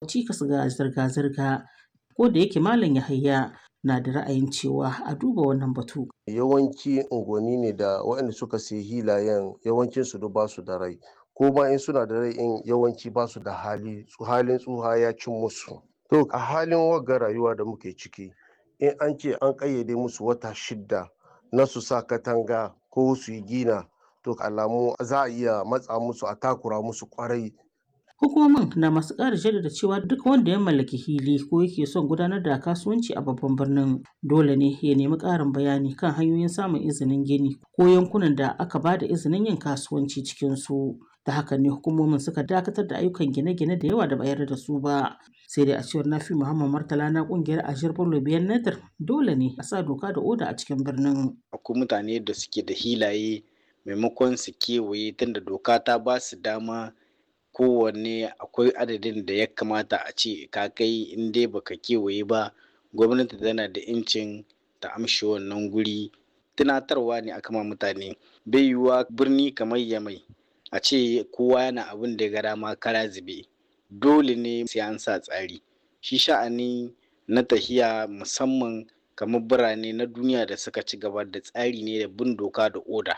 cikas ga zirga-zirga. Ko da yake Malam Yahaya na da ra'ayin cewa a duba wannan batu. Yawanci unguwanni ne da waɗanda suka sayi hilayen yawancin su duk basu da rai. Ko ma in suna da rai in yawanci basu da hali, halin tsuha ya cin musu. To a halin wagga rayuwa da muke ciki in an ce an ƙayyade musu wata shidda na su sa katanga ko su yi gina to alamu za a iya matsa musu a takura musu ƙwarai Hukumomin na masu ƙara jaddada cewa duk wanda ya mallaki hili ko yake son gudanar da kasuwanci a babban birnin dole ne ya nemi ƙarin bayani kan hanyoyin samun izinin gini ko yankunan da aka ba da izinin yin kasuwanci cikin su. Da haka ne hukumomin suka dakatar da ayyukan gine-gine da yawa da ba yarda da su ba. Sai dai a cewar Nafi Muhammad Martala na ƙungiyar Ashir Bello Biyan Nadir dole ne a sa doka da oda a cikin birnin. Akwai mutane da suke da hilaye maimakon su kewaye tunda doka ta ba su dama kowanne akwai adadin da ya kamata a ce ka kai in dai baka kewaye ba gwamnati tana da incin ta amshi wannan guri tunatarwa ne aka ma mutane bai yiwuwa birni kamar yamai a ce kowa yana abin da ya ga dama kara zube dole ne sai an sa tsari shi sha'ani na tahiya musamman kamar birane na duniya da suka ci gaba da tsari ne da bin doka da oda